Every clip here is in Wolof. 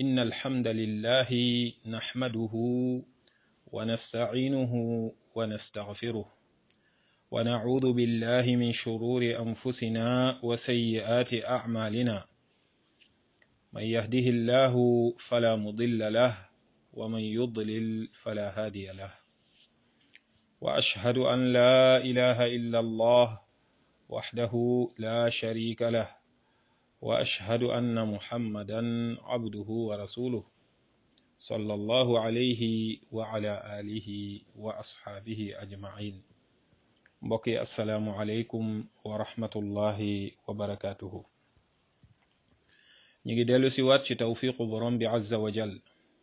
إن الحمد لله نحمده ونستعينه ونستغفره ونعوذ بالله من شرور أنفسنا وسيئات أعمالنا من يهده الله فلا مضل له ومن يضلل فلا هادي له وأشهد أن لا إله إلا الله وحده لا شريك له وأشهد أن محمدا عبده ورسوله صلى الله عليه وعلى آله وأصحابه أجمعين mbokki asalaamualeykum wa rahmatullahi wa barakaatuhu ñu ngi dellu si waat ci tawfiqu borom bi azza wa jal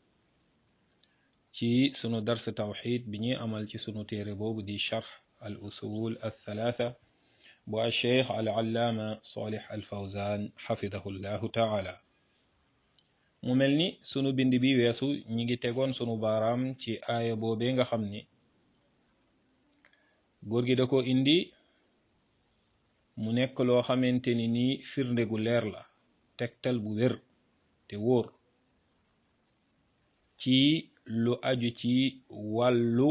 ci sunu dars tawxid bi ñuy amal ci sunu téere boobu di charx al usul al thalatha bu al cheikh al allaama salih al fawzan xafidahu llahu taala mu mel ni sunu bind bi weesu ñi ngi tegoon sunu baaraam ci aaya boobee nga xam ni góor gi da ko indi mu nekk loo xamante ni nii firnde gu leer la tegtal bu wér te wóor ci lu aju ci wàllu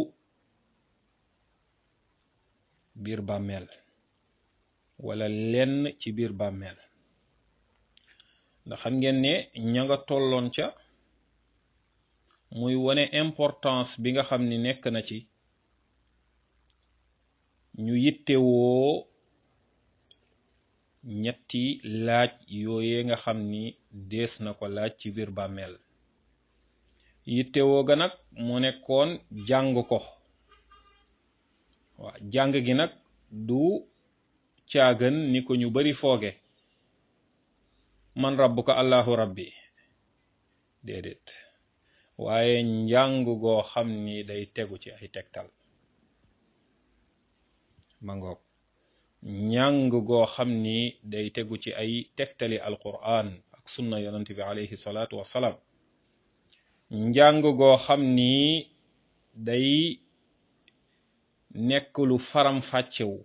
biir bàmmeel wala lenn ci biir bàmmeel ndax xam ngeen ne ña nga tolloon ca muy wone importance bi nga xam ni nekk na ci ñu yittewoo ñetti laaj yooye nga xam ni dees na ko laaj ci biir bàmmeel yittewoo ga nag mu nekkoon jàng ko waaw jàng gi nag du caagan ni ko ñu bari fooge man rabbuka allahu rabbi déedéet waaye njàng goo xam ni day tegu ci ay tegtal mangoog njàng goo xam ni day tegu ci ay tegtali alquran ak sunna yonent bi alayhi salaatu wassalaam njàng goo xam ni day nekk lu faram fàccewu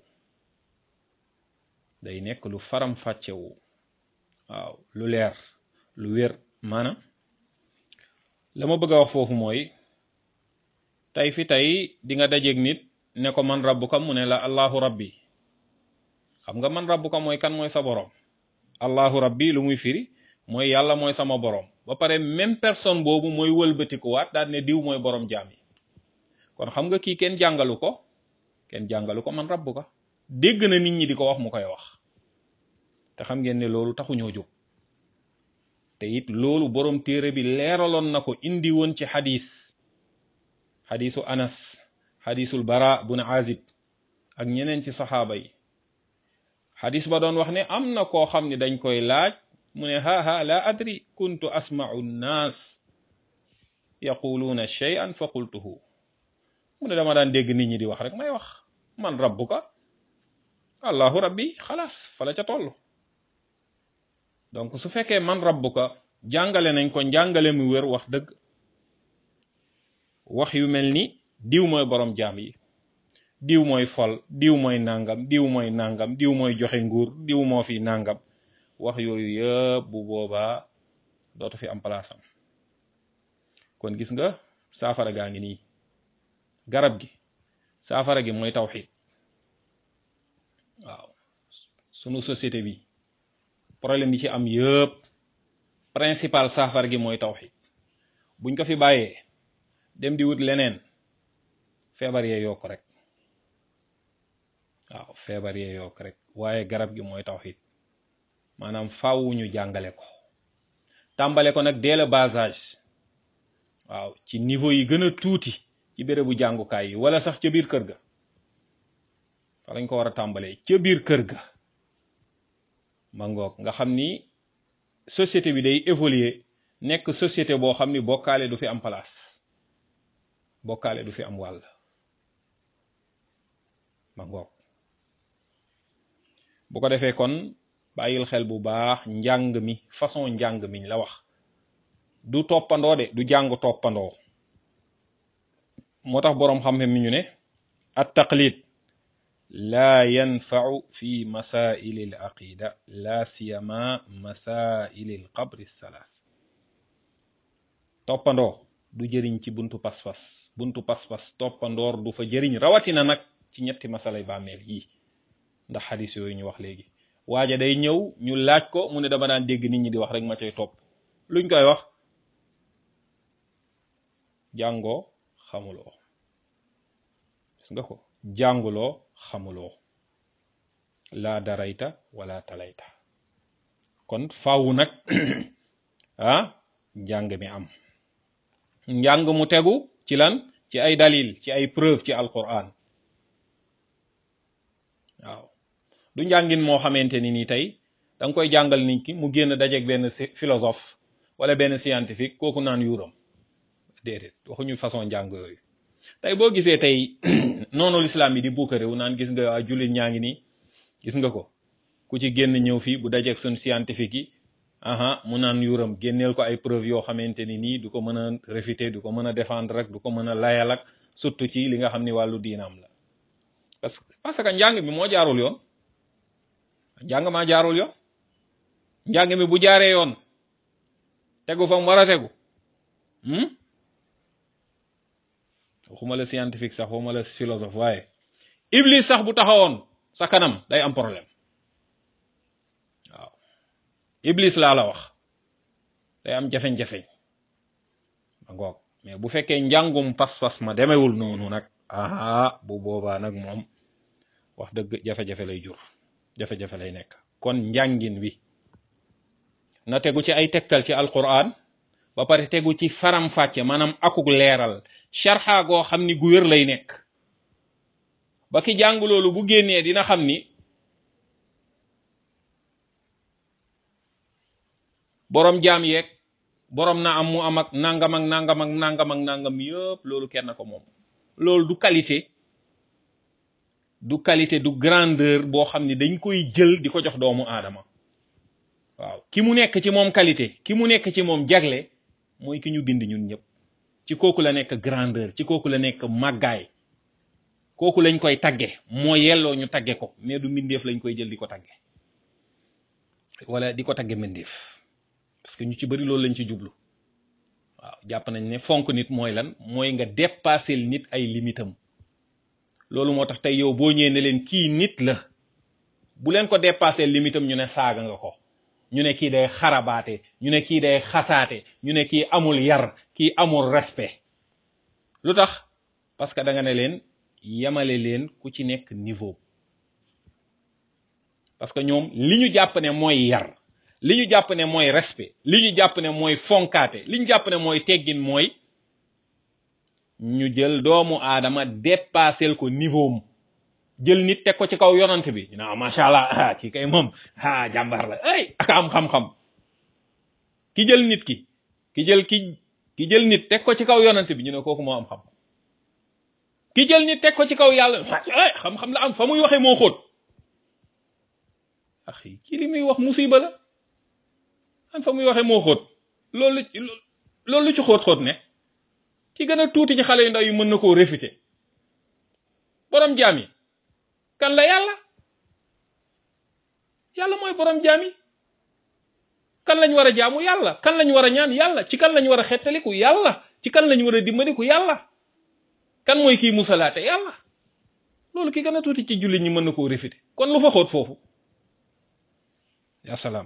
day nekk lu faram fàccewu waaw lu leer lu wér maanaam la ma bëgg a wax foofu mooy tey fi tey di nga dajeeg nit ne ko man rabbuka mu ne la allahu rabbi xam nga man rabbuka mooy kan mooy sa borom allahu rabbi lu muy firi mooy yàlla mooy sama borom ba pare même personne boobu mooy wëlbatikuwaat daal ne diw mooy borom jaam yi kon xam nga kii kenn jàngalu ko kenn jàngalu ko man rabbuka dégg na nit ñi di ko wax mu koy wax te xam ngeen ne loolu taxuñoo jóg te it loolu borom téere bi leeraloon na ko indi woon ci xadis xadisu anas xadisul bara bun azib ak ñeneen ci saxaaba yi xadis ba doon wax ne am na koo xam ne dañ koy laaj mu ne haha la adri kuntu asma'u nnaas yaquluuna shay'an fa qultuhu mu ne dama daan dégg nit ñi di wax rek may wax man rabbuka allahu rabbi xalaas fala ca toll donc su fekkee man rabbuka jàngale nañ ko njàngale mu wér wax dëgg wax yu mel ni diw mooy borom jaam yi diw mooy fol diw mooy nangam diw mooy nangam diw mooy joxe nguur diw moo fi nangam wax yooyu yëpp bu boobaa dootu fi am place am kon gis nga saafara gaa ngi nii garab gi saafara gi mooy tawxid waaw sunu société bi problème yi ci am yëpp principal saafara gi mooy tawxid buñ ko fi bàyyee dem di wut leneen feebar yee yokk rek waaw feebar yee yokk rek waaye garab gi mooy tawxid maanaam faaw ñu jàngale ko tàmbale ko nag dès le bas âge waaw ci niveau yi gën a tuuti ci bérébu jàngukaay yi wala sax ca biir kër ga fa lañ ko war a tàmbalee ca biir kër ga ma ngoog nga xam ni société bi day évoluer nekk société boo xam ni bokkaale du fi am place bokkaale du fi am wàll ma ngoog bu ko defee kon bàyyil xel bu baax njàng mi façon njàng miñ la wax du toppandoo de du jàng toppandoo moo tax boroom xam-xam mi ñu ne at taqlid laa yanfau fi masaili al aqida la siyama masaili al qabri thalath toppandoo du jëriñ ci buntu pas-pas buntu pas-pas toppandoor du fa jëriñ rawatina nag ci ñetti masalay bàmmeel yii ndax xadis yooyu ñu wax léegi waaja day ñëw ñu laaj ko mu ne dama daan dégg nit ñi di wax rek ma cay topp luñ koy wax jàngoo xamuloo gis nga ko jànguloo xamuloo laa darayta wala talayta kon faawu nag ah njàng mi am njàng mu tegu ci lan ci ay dalil ci ay preuve ci alquran waaw du njàngin moo xamante ni nii tey da nga koy jàngal nit ki mu génn dajeeg benn philosophe wala benn scientifique kooku naan yuuram déedéet waxuñu façon njàng yooyu tey boo gisee tey noonu lislaam yi di buukaréew naan gis nga waa jullit ñaa ngi nii gis nga ko ku ci génn ñëw fii bu dajeeg suñ scientifique yi aha mu naan yuuram génneel ko ay preuve yoo xamante ni nii du ko mën a réfuter du ko mën a défendre rek du ko mën a layal ak surtout ci li nga xam ni wàllu diinaam la parce que parce que njàng mi moo jaarul yoon njàng maa jaarul yoon njàng mi bu jaaree yoon tegu fa mu war a tegu waxuma la scientifique sax waxuma la philosophe waaye iblis sax bu taxawoon sa kanam day am problème waaw iblis laa la wax day am jafeñ-jafeñ ma ngoog mais bu fekkee njàngum pas-pas ma demewul noonu nag aha bu boobaa nag moom wax dëgg jafe-jafe lay jur jafe-jafe lay nekk kon njàngin wi na tegu ci ay tegtal ci alquran ba pare tegu ci faram fàcce maanaam akuk leeral sharxa goo xam ni gu wér lay nekk ba ki jàng loolu bu génnee dina xam ni borom jaam yeeg borom na am mu am ak nangam ak nangam ak nangam ak nangam yëpp loolu kenn ko moom loolu du qualité du qualité du grandeur boo xam ni dañ koy jël di ko jox doomu aadama waaw ki mu nekk ci moom qualité ki mu nekk ci moom jagle mooy ki ñu bind ñun ñëpp ci kooku la nekk grandeur ci kooku la nekk màggaay kooku lañ koy tagge moo yelloo ñu tagge ko mais du mbindeef lañ koy jël di ko tagge wala di ko tagge mbindeef parce que ñu ci bëri loolu lañ ci jublu waaw jàpp nañ ne fonk nit mooy lan mooy nga dépasser nit ay limitam loolu moo tax tey yow boo ñëwee ne leen kii nit la bu leen ko dépasser limitam ñu ne saaga nga ko ñu ne kii day xarabaate ñu ne kii day xasaate ñu ne kii amul yar kii amul respect lu tax parce que da nga ne leen yemale leen ku ci nekk niveau parce que ñoom li ñu jàpp ne mooy yar li ñu jàpp ne mooy respect li ñu jàpp ne mooy fonkaate li ñu jàpp ne mooy teggin mooy ñu jël doomu aadama dépassel ko niveau am jël nit teg ko ci kaw yonant bi ñu ne macha allah ah kii kay moom ah jàmbaar la ay ak am xam-xam ki jël nit ki ki jël ki ki jël nit teg ko ci kaw yonant bi ñu ne kooku moo am xam ki jël nit teg ko ci kaw yàlla ay xam-xam la am fa muy waxee moo xóot axi ki li muy wax musiba la an fa muy waxee moo xóot loolu loolu lu ci xóot-xóot ne ki gën a tuuti ci xale yu ndaw yi mën na koo réfuter borom jaam yi kan la yàlla yàlla mooy borom jaam yi kan lañ war a jaamu yàlla kan lañ war a ñaan yàlla ci kan lañ war a xettaliku yàlla ci kan lañ war a dimbaliku yàlla kan mooy kii musalaate yàlla loolu ki gën a tuuti ci jullit ñi mën na koo réfuter kon lu fa xóot foofu ya salaam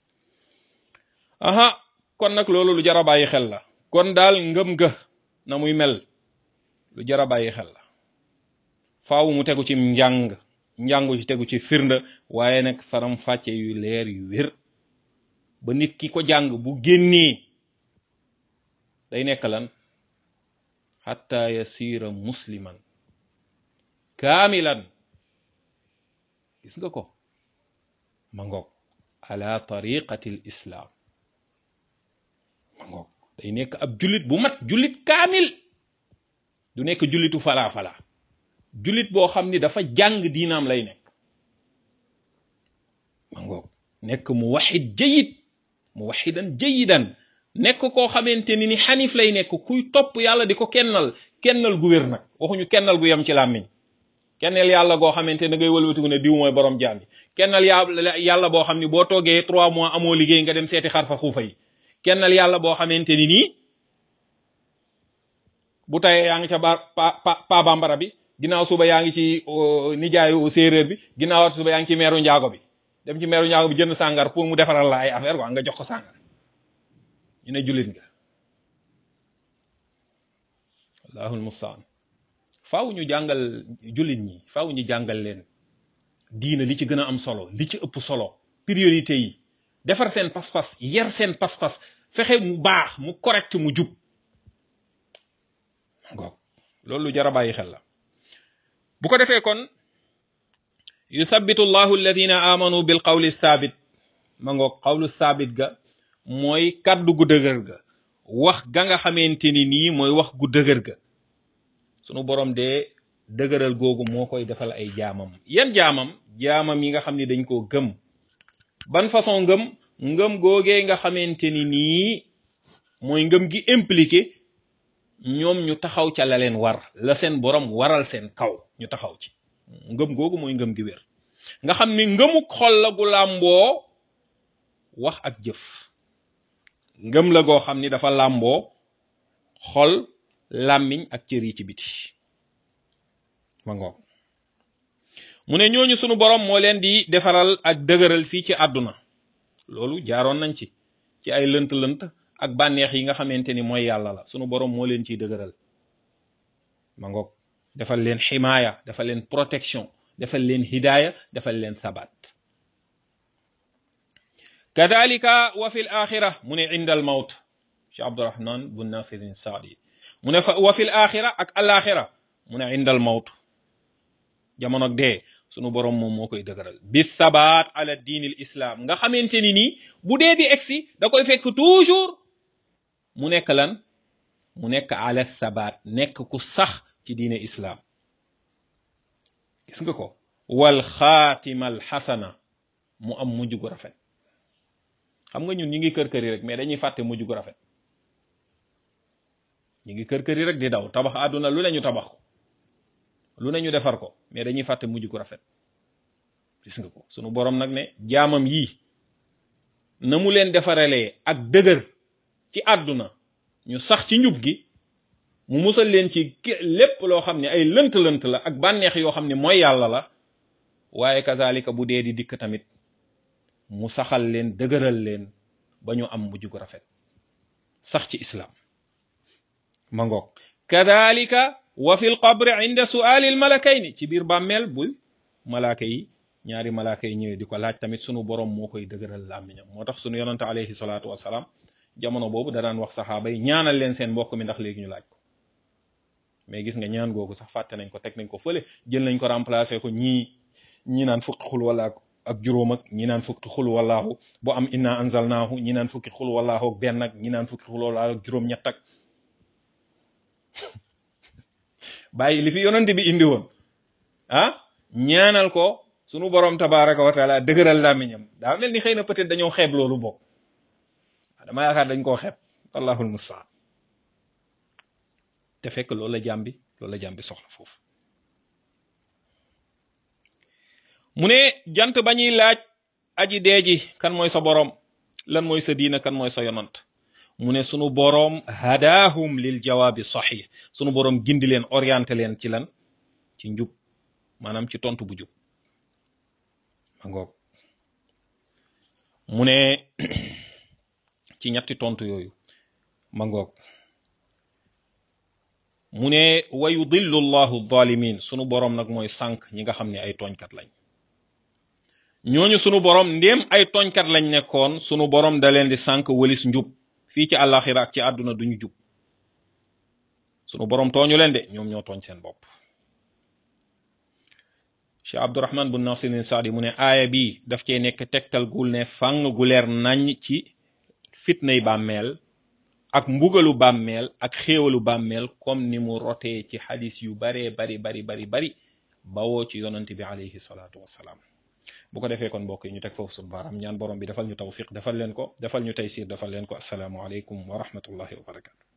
aha kon nag loolu lu jar a bàyyi xel la kon daal ngëm ga na muy mel lu jar a bàyyi xel la faaw mu tegu ci njàng njàngu ci tegu ci firnde waaye nag faram fàcce yu leer yu wér ba nit ki ko jàng bu génnee day nekk lan xatta yasira musliman kaamilan gis nga ko ma ngoog ala tariqati l islam ma ngoog day nekk ab jullit bu mat jullit kaamil du nekk jullitu falaa falaa jullit boo xam ni dafa jàng diinaam lay nekk ma ngoog nekk mu waxid jayid mu waxidan jayidan nekk koo xamante ni ni xanif lay nekk kuy topp yàlla di ko kennal kennal gu wér nag waxuñu kennal gu yem ci làmmiñ kennal yàlla goo xamante ne ngay wëlbatiku ne diw mooy borom jaam yi kennal yàlla yàlla boo xam ni boo toogee trois mois amoo liggéey nga dem seeti xarfa xuufa yi kennal yàlla boo xamante ni nii bu tayee yaa ngi ca ba pa pa bambara bi ginnaaw suba yaa ngi ci nijaayu séeréer bi ginnaaw suba yaa ngi ci meeru njaago bi dem ci meeru njaago bi jënd sàngar pour mu defaral la ay affaire quoi nga jox ko sàngar ñu ne jullit nga allahul mustaan faaw ñu jàngal jullit ñi faaw ñu jàngal leen diina li ci gën a am solo li ci ëpp solo priorité yi defar seen pas-pas yar seen pas-pas fexe mu baax mu correct mu jub ngoog loolu lu jar a bàyyi xel la bu ko defee kon yuthabitu llahu alladina amanu bil qawli thabit ma ngoog qawlu thabit ga mooy kàddu gu dëgër ga wax ga nga xamante ni nii mooy wax gu dëgër ga sunu borom de dëgëral googu moo koy defal ay jaamam yan jaamam jaamam yi nga xam ni dañ koo gëm ban façon ngëm ngëm googee nga xamante ni nii mooy ngëm gi impliqué ñoom ñu taxaw ca la leen war la seen borom waral seen kaw ñu taxaw ci ngëm googu mooy ngëm gi wér nga xam ni ngëmuk xol la gu làmboo wax ak jëf ngëm la goo xam ni dafa làmboo xol làmmiñ ak cër yi ci biti ma ngoog mu ne ñooñu sunu borom moo leen di defaral ak dëgëral fii ci àdduna loolu jaaroon nañ ci ci ay lënt-lënt ak bànneex yi nga xamante ni mooy yàlla la sunu borom moo leen ciy dëgëral ma ngoog defal leen ximaaya defal leen protection defal leen hidaaya defal leen sabat kadalika wa fi l axira mu ne inda al mawt cheikh abdurahman bun nasirin saadi mu ne fa wa fi l axira ak alaxira mu ne inda al mawt jamono dee sunu borom moom moo koy dëgëral bi sabat ala diin al islam nga xamante ni nii bu dee di egsi da koy fekk toujours mu nekk lan mu nekk ala sabat nekk ku sax ci diine islam gis nga ko wal xaatima al xasana mu am mujj gu rafet xam nga ñun ñi ngi kër kër yi rek mais dañuy fàtte mujj gu rafet ñi ngi kër kër yi rek di daw tabax àdduna lu ne ñu tabax ko lu ne ñu defar ko mais dañuy fàtte mujj gu rafet gis nga ko sunu borom nag ne jaamam yii na mu leen defaralee ak dëgër ci àdduna ñu sax ci njub gi mu musal leen ci lépp loo xam ne ay lënt-lënt la ak bànneex yoo xam ne mooy yàlla la waaye kazalika bu dee di dikk tamit mu saxal leen dëgëral leen ba ñu am mujj gu rafet sax ci islam ma ngoog kadalika wa fi lqabri inda suali al malakayni ci biir bàmmeel bu malaaka yi ñaari malaaka yi ñëwee di ko laaj tamit sunu borom moo koy dëgëral làmmiñam moo tax sunu yonante alayhi salaatu wasalaam jamono boobu da daan wax saxaaba yi ñaanal leen seen mbokk mi ndax léegi ñu laaj ko mais gis nga ñaan googu sax fàtte nañ ko teg nañ ko fële jël nañ ko remplacer ko ñii ñii naan fukki xul wala ak juróom ak ñi naan fukki xul wallaahu bu am inna anzalnaahu ñi naan fukki xul wallaahu ak benn ak ñi naan fukki xul wallaahu ak juróom ñett ak bàyyi li fi yonante bi indi woon ah ñaanal ko sunu borom tabaraka wa taala dëgëral làmmiñam daa mel ni xëy na peut-être dañoo xeeb loolu bokk dama yaakaar dañ koo xeeb allahul mustaan te fekk loolu la jàmbi loolu la jàmbi soxla foofu mu ne jant ba ñuy laaj aji dee ji kan mooy sa boroom lan mooy sa diina kan mooy sa yonant mu ne sunu boroom hadaahum lil jawaabi sahih sunu boroom gindi leen orienté leen ci lan ci njub maanaam ci tontu bu jub ma ngoog mu ne ci ñetti tontu yooyu ma ngoog mu ne wa yudillu llahu zalimin sunu boroom nag mooy sànq ñi nga xam ne ay tooñkat lañ ñooñu sunu borom ndéem ay tooñkat lañ nekkoon sunu borom da leen di sànq wëlis njub fii ci àllaaxira ak ci àdduna duñu jub sunu borom tooñu leen de ñoom ñoo tooñ seen bopp Cheikh Abdurahman bun Nasirin Saadi mu ne aaya bi daf cee nekk tegtal gul ne fàng gu leer nañ ci fitnay bàmmeel ak mbugalu bàmmeel ak xéewalu bàmmeel comme ni mu rotee ci xadis yu baree bari bari bari bari bawoo ci yonante bi alayhi salaatu wassalaam bu ko defee kon mbokk yi ñu teg foofu suñu baaraam ñaan borom bi defal ñu tawfiq defal leen ko defal ñu taysir defal leen ko asalaamu aleykum wa rahmatullahi wa barakatu